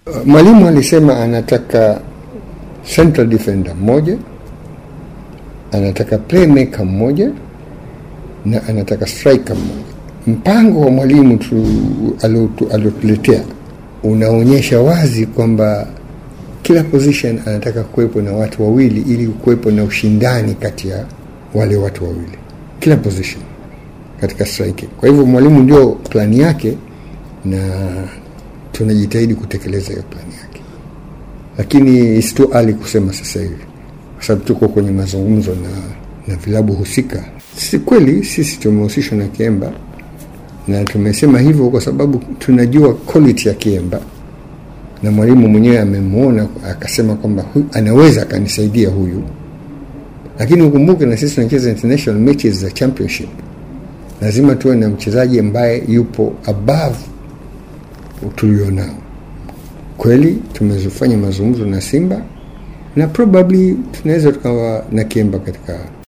Mwalimu alisema anataka central defender mmoja, anataka playmaker mmoja na anataka striker mmoja. Mpango wa mwalimu tu aliotuletea unaonyesha wazi kwamba kila position anataka kuwepo na watu wawili ili kuwepo na ushindani kati ya wale watu wawili kila position katika striking. Kwa hivyo mwalimu ndio plani yake na tunajitahidi kutekeleza hiyo plani yake, lakini it's too early kusema sasa hivi, kwa sababu tuko kwenye mazungumzo na, na vilabu husika. Si kweli sisi tumehusishwa na Kiemba na tumesema hivyo kwa sababu tunajua quality ya Kiemba na mwalimu mwenyewe amemwona akasema kwamba anaweza akanisaidia huyu, lakini ukumbuke na sisi tunacheza international matches za championship, lazima tuwe na mchezaji ambaye yupo above tulionao. Kweli tumezifanya mazungumzo na Simba na probably tunaweza tukawa na Kiemba katika